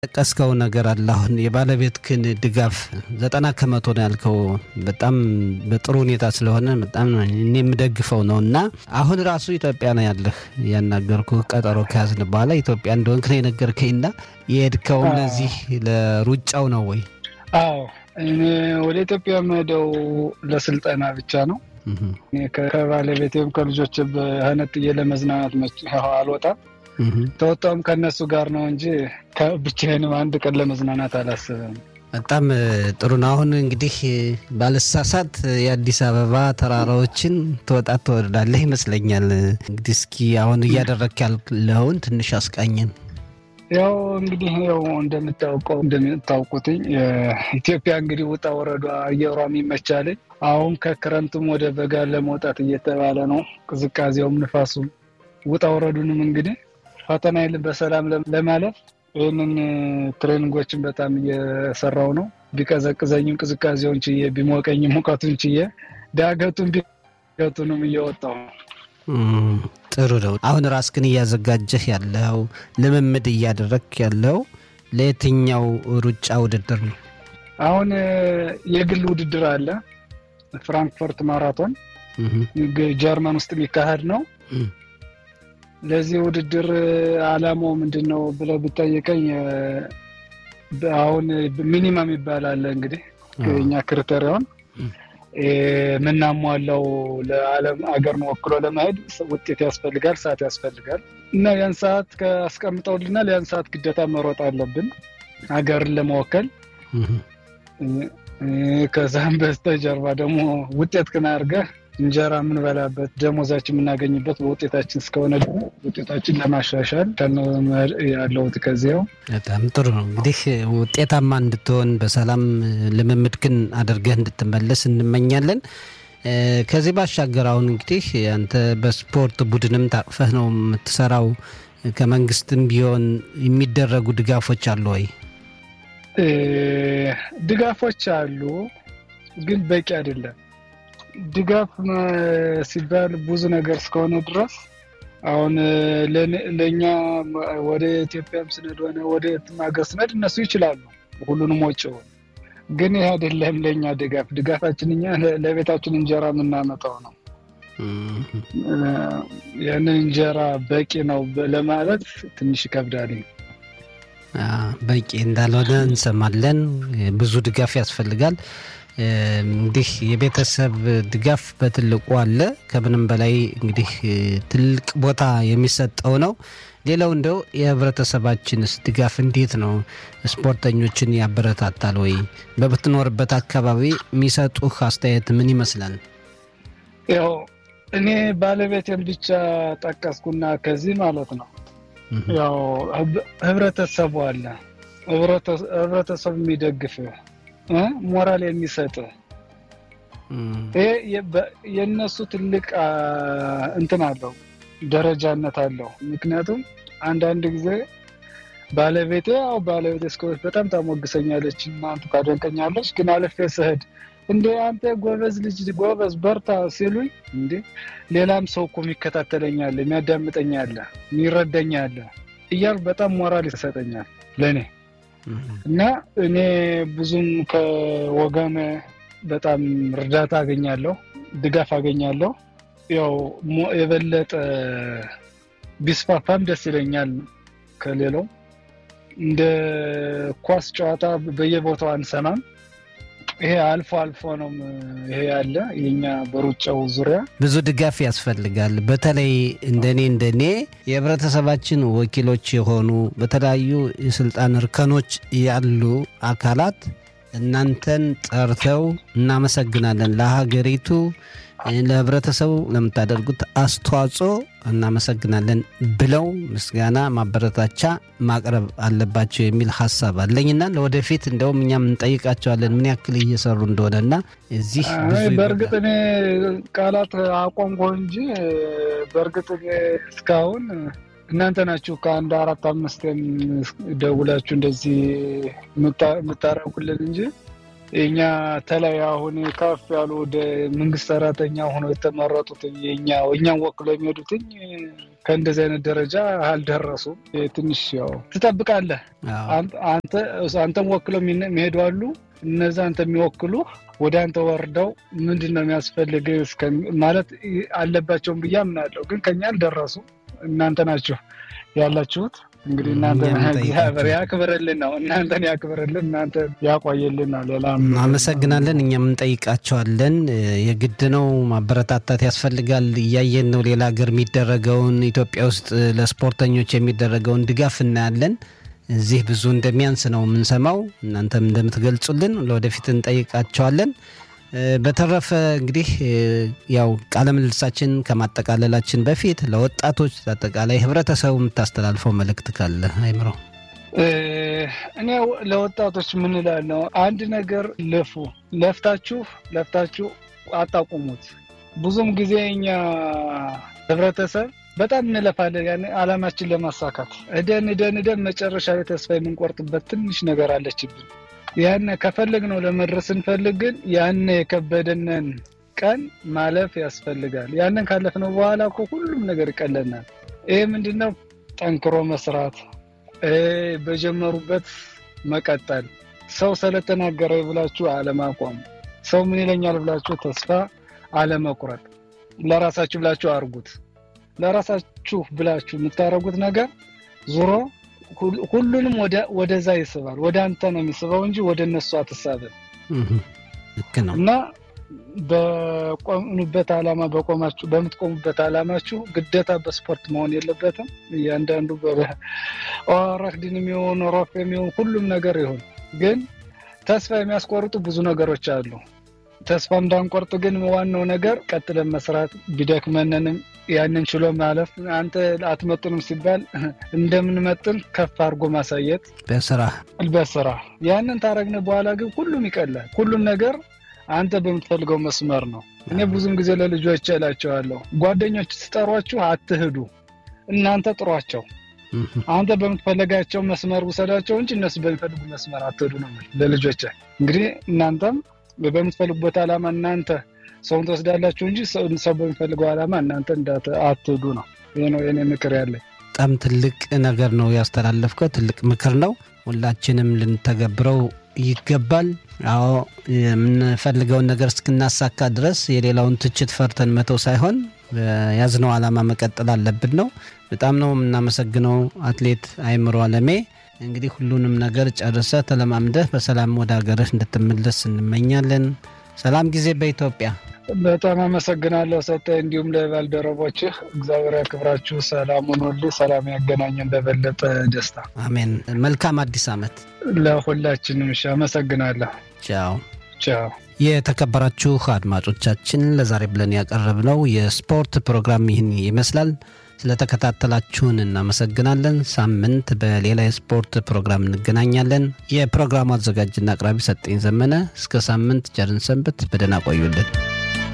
ጠቀስከው ነገር አለ። አሁን የባለቤትህን ድጋፍ ዘጠና ከመቶ ነው ያልከው በጣም በጥሩ ሁኔታ ስለሆነ በጣም እኔ የምደግፈው ነው እና አሁን ራሱ ኢትዮጵያ ነው ያለህ ያናገርኩ ቀጠሮ ከያዝን በኋላ ኢትዮጵያ እንደሆንክ ነው የነገርከኝና የሄድከው ለዚህ ለሩጫው ነው ወይ? አዎ እኔ ወደ ኢትዮጵያ የምሄደው ለስልጠና ብቻ ነው። ከባለቤቴም ከልጆች በህነጥዬ ለመዝናናት አልወጣም። ተወጣውም ከእነሱ ጋር ነው እንጂ ብቻዬንም አንድ ቀን ለመዝናናት አላስብም። በጣም ጥሩ ነው። አሁን እንግዲህ ባለሳሳት የአዲስ አበባ ተራራዎችን ትወጣ ትወርዳለህ ይመስለኛል። እንግዲህ እስኪ አሁን እያደረክ ያለውን ትንሽ አስቃኘን። ያው እንግዲህ ያው እንደምታውቀው እንደምታውቁትኝ ኢትዮጵያ እንግዲህ ውጣ ወረዷ አየሯም ይመቻልኝ። አሁን ከክረምቱም ወደ በጋ ለመውጣት እየተባለ ነው። ቅዝቃዜውም ንፋሱም ውጣ ወረዱንም እንግዲህ ፈተና የለም በሰላም ለማለፍ ይህንን ትሬኒንጎችን በጣም እየሰራው ነው። ቢቀዘቅዘኝም ቅዝቃዜውን ችዬ፣ ቢሞቀኝም ሙቀቱን ችዬ ዳገቱን ቢገቱንም እየወጣው ነው። ጥሩ ነው። አሁን ራስክን እያዘጋጀህ ያለው ልምምድ እያደረግ ያለው ለየትኛው ሩጫ ውድድር ነው? አሁን የግል ውድድር አለ። ፍራንክፈርት ማራቶን ጀርመን ውስጥ የሚካሄድ ነው። ለዚህ ውድድር አላማው ምንድን ነው ብለህ ብጠይቀኝ አሁን ሚኒመም ይባላል እንግዲህ የኛ ክሪቴሪዮን የምናሟላው ለዓለም አገርን ወክሎ ለመሄድ ውጤት ያስፈልጋል፣ ሰዓት ያስፈልጋል እና ያን ሰዓት አስቀምጠውልናል። ያን ሰዓት ግዴታ መሮጥ አለብን ሀገርን ለመወከል። ከዛም በስተጀርባ ደግሞ ውጤት ክን አድርገህ እንጀራ የምንበላበት ደሞዛችን የምናገኝበት በውጤታችን እስከሆነ ውጤታችን ለማሻሻል ያለውት ከዚያው በጣም ጥሩ ነው። እንግዲህ ውጤታማ እንድትሆን በሰላም ልምምድክን አድርገህ እንድትመለስ እንመኛለን። ከዚህ ባሻገር አሁን እንግዲህ አንተ በስፖርት ቡድንም ታቅፈህ ነው የምትሰራው። ከመንግስትም ቢሆን የሚደረጉ ድጋፎች አሉ ወይ? ድጋፎች አሉ፣ ግን በቂ አይደለም። ድጋፍ ሲባል ብዙ ነገር እስከሆነ ድረስ አሁን ለእኛ ወደ ኢትዮጵያም ስነድ ሆነ ወደ የትም ሀገር ስነድ እነሱ ይችላሉ ሁሉንም ወጪውን፣ ግን ይህ አይደለም ለእኛ ድጋፍ። ድጋፋችን እኛ ለቤታችን እንጀራ የምናመጣው ነው። ያንን እንጀራ በቂ ነው ለማለት ትንሽ ይከብዳል። በቂ እንዳልሆነ እንሰማለን። ብዙ ድጋፍ ያስፈልጋል። እንግዲህ የቤተሰብ ድጋፍ በትልቁ አለ። ከምንም በላይ እንግዲህ ትልቅ ቦታ የሚሰጠው ነው። ሌላው እንደው የህብረተሰባችንስ ድጋፍ እንዴት ነው? ስፖርተኞችን ያበረታታል ወይ? በምትኖርበት አካባቢ የሚሰጡህ አስተያየት ምን ይመስላል? ያው እኔ ባለቤቴን ብቻ ጠቀስኩና ከዚህ ማለት ነው ያው ህብረተሰቡ አለ ህብረተሰቡ የሚደግፍ ሞራል የሚሰጥ ይሄ የእነሱ ትልቅ እንትን አለው ደረጃነት አለው። ምክንያቱም አንዳንድ ጊዜ ባለቤቴ ያው ባለቤቴ እስከሆነች በጣም ታሞግሰኛለች፣ እናንተ ታደንቀኛለች። ግን አልፌ ስሄድ እንደ አንተ ጎበዝ ልጅ ጎበዝ በርታ ሲሉኝ እንዴ ሌላም ሰው እኮ የሚከታተለኛለ የሚያዳምጠኛለ የሚረዳኛለ እያል በጣም ሞራል ይሰጠኛል ለእኔ እና እኔ ብዙም ከወገን በጣም እርዳታ አገኛለሁ፣ ድጋፍ አገኛለሁ። ያው የበለጠ ቢስፋፋም ደስ ይለኛል። ከሌላው እንደ ኳስ ጨዋታ በየቦታው አንሰማም። ይሄ አልፎ አልፎ ነው ይሄ ያለ የኛ በሩጫው ዙሪያ ብዙ ድጋፍ ያስፈልጋል። በተለይ እንደኔ እንደኔ የህብረተሰባችን ወኪሎች የሆኑ በተለያዩ የስልጣን እርከኖች ያሉ አካላት እናንተን ጠርተው እናመሰግናለን፣ ለሀገሪቱ ለህብረተሰቡ ለምታደርጉት አስተዋጽኦ እናመሰግናለን ብለው ምስጋና ማበረታቻ ማቅረብ አለባቸው የሚል ሀሳብ አለኝና ለወደፊት እንደውም እኛም እንጠይቃቸዋለን ምን ያክል እየሰሩ እንደሆነና እዚህ በእርግጥ እኔ ቃላት አቆምኩ እንጂ በእርግጥ እስካሁን እናንተ ናችሁ ከአንድ አራት አምስት ደውላችሁ እንደዚህ የምታረጉልን እንጂ የኛ ተለይ አሁን ከፍ ያሉ ወደ መንግስት ሰራተኛ ሆኖ የተመረጡት የኛ እኛን ወክሎ የሚሄዱትኝ ከእንደዚህ አይነት ደረጃ አልደረሱም። ትንሽ ያው ትጠብቃለህ። አንተም ወክለው የሚሄዱ አሉ። እነዛ አንተ የሚወክሉ ወደ አንተ ወርደው ምንድን ነው የሚያስፈልግ ማለት አለባቸውን ብዬ አምናለሁ። ግን ከኛ አልደረሱ። እናንተ ናችሁ ያላችሁት። እንግዲህ እናንተ እግዚአብሔር ያክብርልን ነው። እናንተን ያክብርልን፣ እናንተ ያቆየልን ነው። ሌላ አመሰግናለን። እኛም እንጠይቃቸዋለን። የግድ ነው ማበረታታት ያስፈልጋል። እያየን ነው ሌላ ሀገር የሚደረገውን ኢትዮጵያ ውስጥ ለስፖርተኞች የሚደረገውን ድጋፍ እናያለን። እዚህ ብዙ እንደሚያንስ ነው የምንሰማው። እናንተም እንደምትገልጹልን ለወደፊት እንጠይቃቸዋለን። በተረፈ እንግዲህ ያው ቃለ ምልልሳችን ከማጠቃለላችን በፊት ለወጣቶች አጠቃላይ ህብረተሰቡ የምታስተላልፈው መልእክት ካለ አይምሮ? እኔ ለወጣቶች ምን እላለሁ፣ አንድ ነገር ልፉ፣ ለፍታችሁ ለፍታችሁ አታቁሙት። ብዙም ጊዜ እኛ ህብረተሰብ በጣም እንለፋለን ያን አላማችን ለማሳካት እደን እደን እደን መጨረሻ ላይ ተስፋ የምንቆርጥበት ትንሽ ነገር አለችብን። ያን ከፈለግ ነው ለመድረስ ስንፈልግ ግን ያን የከበደንን ቀን ማለፍ ያስፈልጋል። ያንን ካለፍነው በኋላ እኮ ሁሉም ነገር ይቀለናል። ይህ ምንድን ነው? ጠንክሮ መስራት፣ በጀመሩበት መቀጠል፣ ሰው ስለተናገረ ብላችሁ አለማቋም፣ ሰው ምን ይለኛል ብላችሁ ተስፋ አለመቁረጥ፣ ለራሳችሁ ብላችሁ አርጉት። ለራሳችሁ ብላችሁ የምታደርጉት ነገር ዙሮ ሁሉንም ወደዛ ይስባል። ወደ አንተ ነው የሚስበው እንጂ ወደ እነሱ አትሳብም። ልክ ነው እና በቆምንበት ዓላማ በቆማችሁ በምትቆሙበት ዓላማችሁ ግዴታ በስፖርት መሆን የለበትም። እያንዳንዱ ኦረክድን የሚሆን ሮፍ የሚሆን ሁሉም ነገር ይሁን፣ ግን ተስፋ የሚያስቆርጡ ብዙ ነገሮች አሉ። ተስፋ እንዳንቆርጥ ግን ዋናው ነገር ቀጥለን መስራት ቢደክመንንም ያንን ችሎ ማለፍ አንተ አትመጥንም ሲባል እንደምንመጥን ከፍ አድርጎ ማሳየት በስራ በስራ ያንን ታረግነ በኋላ ግን ሁሉም ይቀላል። ሁሉም ነገር አንተ በምትፈልገው መስመር ነው። እኔ ብዙም ጊዜ ለልጆች እላቸዋለሁ፣ ጓደኞች ስጠሯችሁ አትሂዱ፣ እናንተ ጥሯቸው። አንተ በምትፈለጋቸው መስመር ውሰዳቸው እንጂ እነሱ በሚፈልጉ መስመር አትሂዱ ነው ለልጆች። እንግዲህ እናንተም በምትፈልጉበት ዓላማ እናንተ ሰውን ትወስዳላችሁ እንጂ ሰው በሚፈልገው ዓላማ እናንተ አትሂዱ ነው። ይህ ነው የኔ ምክር ያለኝ። በጣም ትልቅ ነገር ነው ያስተላለፍከው። ትልቅ ምክር ነው። ሁላችንም ልንተገብረው ይገባል። አዎ የምንፈልገውን ነገር እስክናሳካ ድረስ የሌላውን ትችት ፈርተን መተው ሳይሆን ያዝነው ዓላማ መቀጠል አለብን ነው። በጣም ነው የምናመሰግነው አትሌት አይምሮ አለሜ። እንግዲህ ሁሉንም ነገር ጨርሰ ተለማምደህ በሰላም ወደ ሀገርህ እንድትመለስ እንመኛለን። ሰላም ጊዜ በኢትዮጵያ። በጣም አመሰግናለሁ ሰጠ፣ እንዲሁም ለባልደረቦችህ እግዚአብሔር ያክብራችሁ። ሰላሙን ሁሉ ሰላም ያገናኘን በበለጠ ደስታ። አሜን። መልካም አዲስ ዓመት ለሁላችንም። እሺ፣ አመሰግናለሁ። ቻው ቻው። የተከበራችሁ አድማጮቻችን ለዛሬ ብለን ያቀረብነው የስፖርት ፕሮግራም ይህን ይመስላል። ስለተከታተላችሁን እናመሰግናለን። ሳምንት በሌላ የስፖርት ፕሮግራም እንገናኛለን። የፕሮግራሙ አዘጋጅና አቅራቢ ሰጠኝ ዘመነ። እስከ ሳምንት ቸርን ሰንብት። በደህና ቆዩልን።